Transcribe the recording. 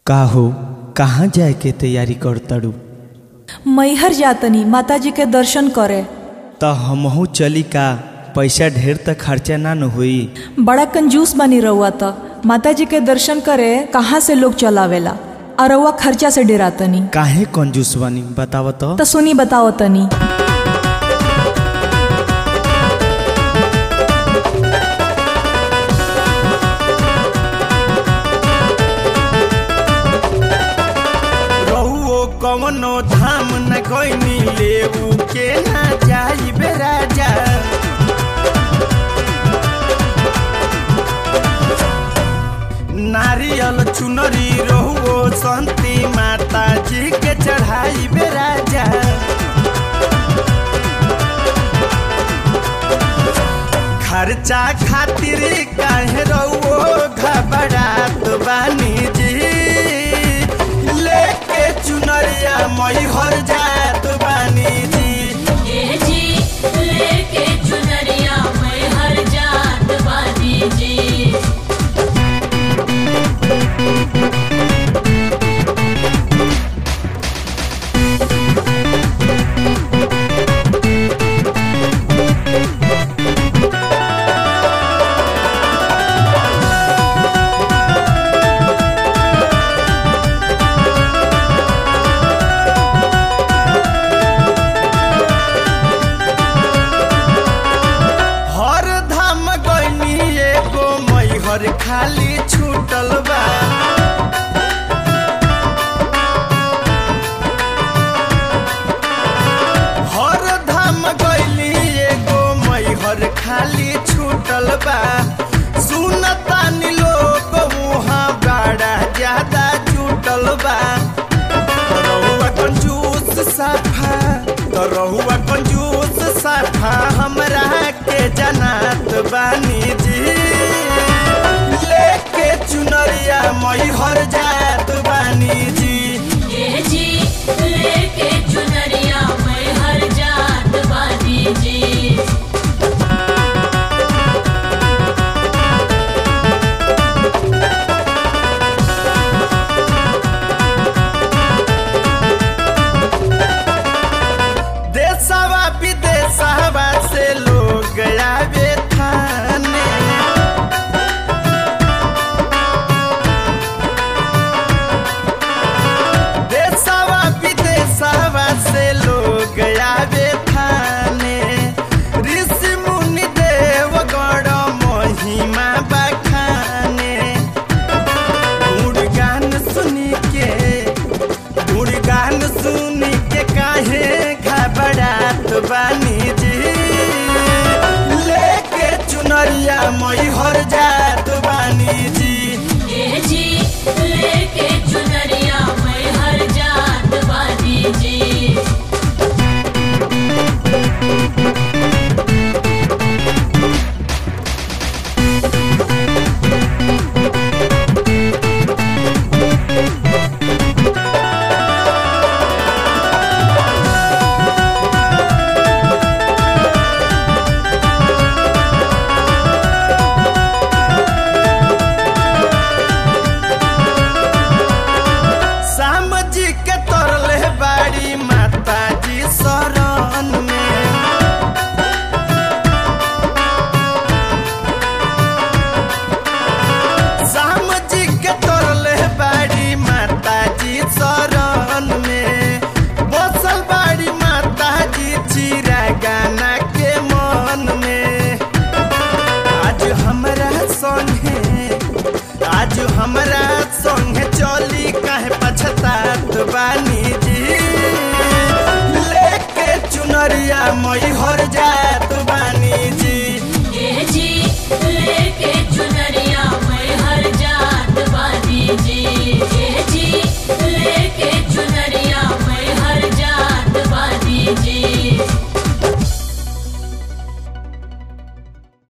का हो कहाँ जाए के तैयारी कर तड़ू मैहर जातनी माताजी के दर्शन करे त हमहू चली का पैसा ढेर त खर्चा ना न होई बड़ा कंजूस बनी रहुआ त माताजी के दर्शन करे कहाँ से लोग चलावेला और रउआ खर्चा से डेरातनी काहे कंजूस बनी बताव तो त सुनी बताओ तनी रहुओ कवनो धाम न गइनी लेऊ के ना जाई बे राजा नारियल चुनरी रहुओ संती माता जी के चढ़ाई बे राजा खर्चा खातिर काहे रहुओ घबरात बानी जी लेके चुनरिया मई हर जात बानी जी ये जी लेके चुनरिया मैं हर जात बानी जी हर धाम गइनी एगो मई हर खाली छूटल बा हर धाम गइली एगो मई हर खाली छूटल बा सुनतानी लोग वहाँ बड़ा ज्यादा छूटल बा रहुआ कंजूस साफा तो रहुआ कंजूस साफा हमरा के जनात बानी जी लेके चुनरिया मई हर जात बानी जी ये जी लेके चुनरिया मैं हर जात बानी जी देशवा विदेशवा से लोग आवे थाने देशवा विदेशवा से लोग आवे थाने ऋषि मुनि देव गण महिमा बखाने गुणगान सुनी के गुणगान सुनी के काहे घबरात बानी जी लेके चुनरिया मई हर जात बानी जी ये जी लेके चुनरिया मैं हर जात बानी जी शाम जी के तरले बाड़ी माता जी शरण में शाम जी के तरले बाड़ी माता जी शरण में बसल बाड़ी माता जी चिरा गाना के मन में आज हमरा संगे आज हमरा संगे चली काहे पछतात बानी जी लेके चुनरिया मई हर जा